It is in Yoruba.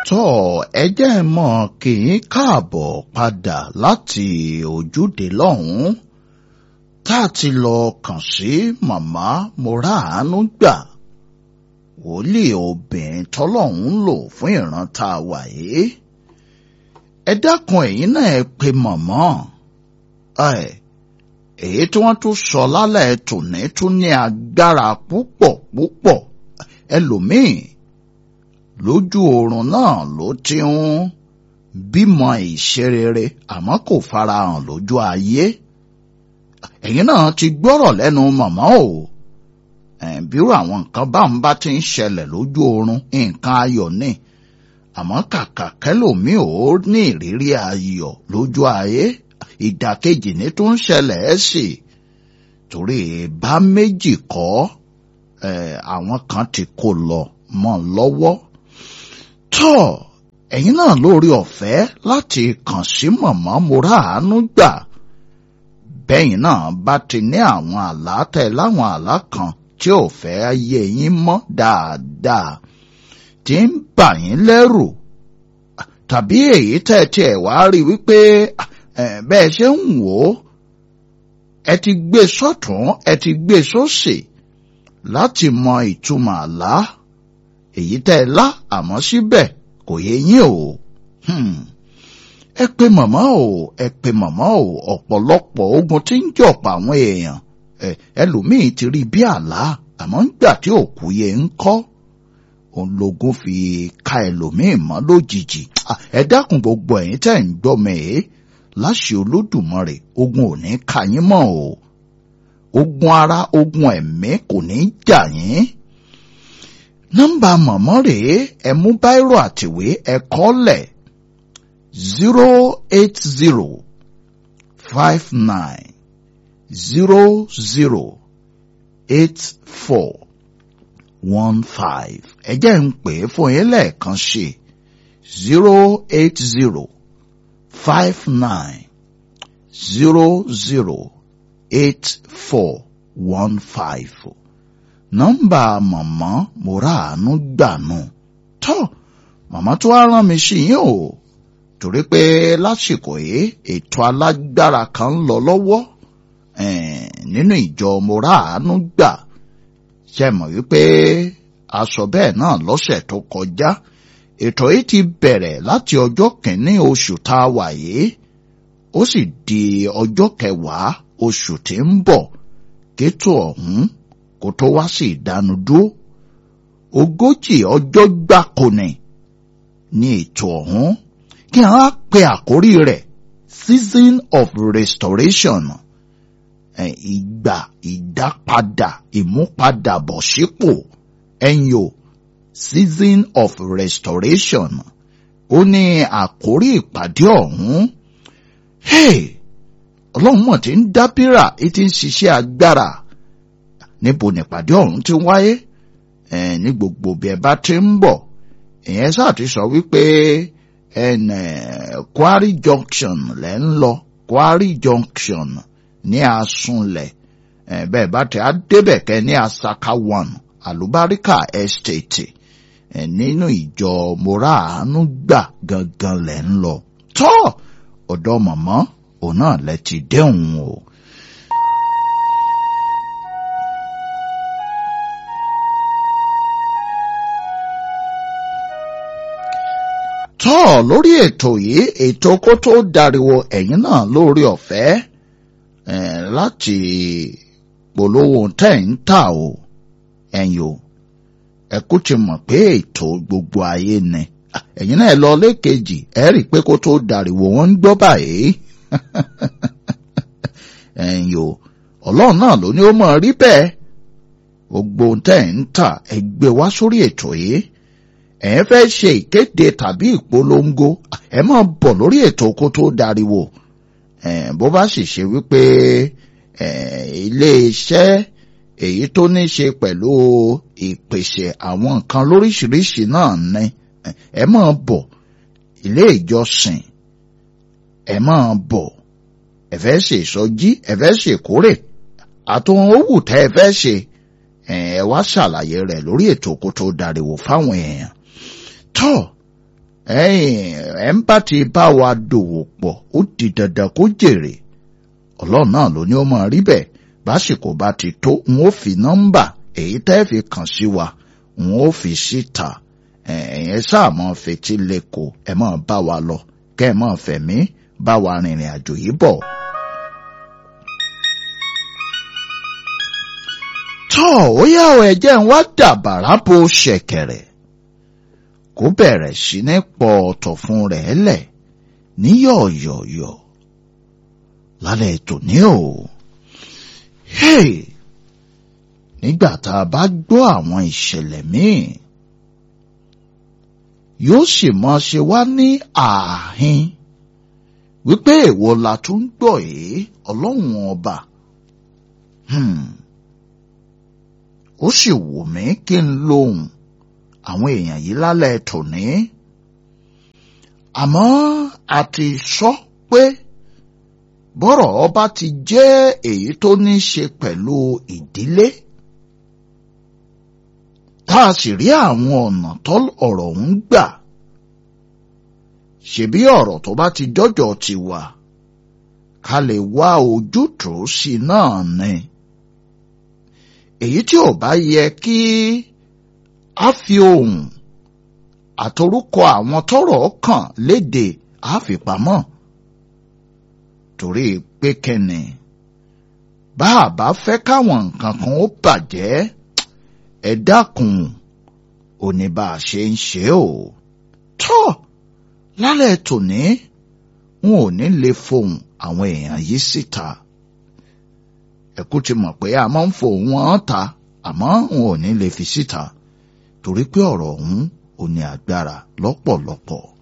tọ́ ẹ jẹ́ ẹ mọ̀ kí n káàbọ̀ padà láti ojúde lọ́hùn-ún tá a ti lọ kàn sí màmá moraanu gbà wòlíì obìnrin tọ́lọ́hún lò fún ìran tá a wà yìí ẹ dákun ẹ̀yin náà ẹ pe màmá ẹ èyí tí wọ́n tún sọ lálẹ́ tòní tún ní agbára púpọ̀ púpọ̀ ẹlòmíì lójú oorun náà ló ti ń bímọ ìṣerere àmọ́ kò farahàn lójú ayé ẹ̀yin náà ti gbọ́rọ̀ lẹ́nu màmá o bírò àwọn nǹkan bá ń bá ti ń ṣẹlẹ̀ lójú oorun nǹkan ayọ̀ ni àmọ́ kàkà kẹlòmíì ò ní ìrírí ayọ̀ lójú ayé ìdàkejì ní tó ń ṣẹlẹ̀ ẹ́ sì torí bá méjì kọ́ àwọn kan ti kó lọ mọ́ lọ́wọ́ tọ́ ẹ̀yin náà lórí ọ̀fẹ́ láti kàn sí màmá moraanu gbà bẹ́yìn náà bá ti ní àwọn àlá tẹ̀ láwọn àlá kan tí ò fẹ́ yé yín mọ́ dáadáa tí ń bà yín lẹ́rù tàbí èyí tẹ̀ tí ẹ̀ wá rí wípé bẹ́ẹ̀ ṣe ń wò ó ẹ ti gbé sọ́tún ẹ ti gbé sósì láti mọ ìtumọ̀ àlá èyí tẹ́ ẹ lá àmọ́ síbẹ̀ kò yé yín o ẹ pe màmá o ẹ pe màmá o ọ̀pọ̀lọpọ̀ ogun tí ń jọ̀pọ̀ àwọn èèyàn ẹlòmíì ti rí bí àlá àmọ́ ńgbà tí òkú yẹ ń kọ́ òun lógún fi ka ẹlòmíì mọ́ lójijì ẹ dákun gbogbo ẹ̀yin tẹ́ ń gbọ́ mi ẹ́ láṣẹ olódùmarè ogun ò ní ka yín mọ́ o ogun ara ogun ẹ̀mí kò ní jà yín nọ́mbà mọ̀mọ́ rèé ẹ mú báírò àtìwé ẹ kọ́lẹ̀ zero eight zero five nine zero zero eight four one five ẹ jẹ́ ń pè é fún yín lẹ́ẹ̀kan ṣe zero eight zero five nine zero zero eight four one five nọ́mbà màmá moraanu gbànú tọ́ màmá tó wá rán mi sí yín o torí pé lásìkò yìí ètò alágbára kan ń lọ lọ́wọ́ nínú ìjọ moraanu gbà ṣe mọ̀ wípé aṣọ bẹ́ẹ̀ náà lọ́sẹ̀ tó kọjá ètò yìí ti bẹ̀rẹ̀ láti ọjọ́ kìíní oṣù tá a wà yìí ó sì di ọjọ́ kẹwàá oṣù tí ń bọ̀ kétò ọ̀hún kó tó wá sí ìdánudúró ogójì ọjọ́ gbáko ni ní ètò ọ̀hún kí wọ́n á pe àkórí rẹ̀ season of restoration ìgbà ìdápadà ìmúpadàbọ̀sípò ẹ̀yìn o season of restoration ó ní àkórí ìpàdé ọ̀hún hey ọlọ́run mọ̀ tí ń dábìrà tí ti ń ṣiṣẹ́ agbára níbo nípàdé ọ̀hún ti wáyé ní gbogbo bí ẹ bá ti ń bọ̀ ìyẹn sáà ti sọ wípé Quarry Junction lẹ́ ń lọ Quarry Junction ní Asunlẹ̀ bẹ́ẹ̀ bá ti á débẹ̀ kẹ́ ní Asaka one Àlùbáríkà Estate nínú ìjọ moraanu gbà gangan lẹ̀ ń lọ tọ́ ọ̀dọ̀ mọ̀mọ́ òun náà lẹ ti dẹ́hùn o. tọ́ lórí ètò yìí ètò kó tó dariwo ẹ̀yin náà lórí ọ̀fẹ́ láti polówó tẹ̀ ń tà o ẹ̀yin o ẹ̀kú ti mọ̀ pé ètò gbogbo ayé ni ẹ̀yin náà lọ lékejì ẹ rí i pé kó tó dariwo wọ́n ń gbọ́ báyìí ẹ̀yin o ọlọ́run náà ló ní ó mọ̀ rí bẹ́ẹ̀ gbogbo tẹ̀ ń tà ẹ gbé wá sórí ètò yìí ẹ fẹ́ ṣe ìkéde tàbí ìpolongo ẹ máa bọ̀ lórí ètò kó tó dariwo bó bá sì ṣe wípé ilé-iṣẹ́ èyí tó ní ṣe pẹ̀lú ìpèsè àwọn nǹkan lóríṣiríṣi náà ni ẹ máa bọ̀ ilé ìjọsìn ẹ máa bọ̀ ẹ fẹ́ ṣe ìsọjí ẹ fẹ́ ṣe ìkórè àtòhun owó tẹ́ ẹ fẹ́ ṣe ẹ wá ṣàlàyé rẹ̀ lórí ètò kó tó dariwo fáwọn èèyàn tọ́ ẹ̀yìn ẹ̀ ń bá ti bá wa dòwò pọ̀ ó di dandan kó jèrè ọlọ́run náà ló ní ó máa rí bẹ́ẹ̀ básìkò bá ti tó n ó fi nọ́mbà èyí tẹ́ fi kàn sí wa n ó fi síta ẹ̀yẹn sáà mọ́ fetí lẹ́kọ̀ọ́ ẹ̀ mọ́ bá wa lọ kẹ́ ẹ̀ mọ́ fẹ̀mí bá wa rìnrìn àjò yìí bọ̀. tọ́ ó yá ọ ẹ̀jẹ̀ ń wá dàbàrà bo ṣẹ̀kẹ̀rẹ̀ kó bẹ̀rẹ̀ sí ní pọ̀ ọ̀tọ̀ fún rẹ̀ lẹ̀ ní yọ̀ọ̀yọ̀ọ̀yọ̀ lálẹ́ tòní o. Hey! nígbà tá a bá gbọ́ àwọn ìṣẹ̀lẹ̀ míì yóò sì mọ ṣe wá ní ààhin wípé èwo la tún gbọ́ èé ọlọ́run ọba ó sì wù mí kí n lóhùn àwọn èèyàn yìí lálẹ́ tòní àmọ́ a ti sọ pé bọ́rọ̀ ọba ti jẹ́ èyí tó ní ṣe pẹ̀lú ìdílé tá a sì rí àwọn ọ̀nà tó ọ̀rọ̀ ń gbà ṣebí ọ̀rọ̀ tó bá ti dọ́jọ́ ti wà ká lè wá ojútùú sí náà ni èyí tí ò bá yẹ kí a fi ohùn àtorúkọ àwọn tọ́rọ̀ kàn léde àfipamọ́ torí pé kẹ́ni bá a bá fẹ́ káwọn nǹkan kan ó bàjẹ́ ẹ dákun ò ní bá a ṣe ń ṣe o tọ́ lálẹ́ tòní n ò ní lè fohùn àwọn èèyàn yìí síta ẹ̀kú ti mọ̀ pé a máa ń fohùn wọn ta àmọ́ n ò ní lè fi síta torí pé ọ̀rọ̀ ọ̀hún ò ní agbára lọ́pọ̀lọpọ̀.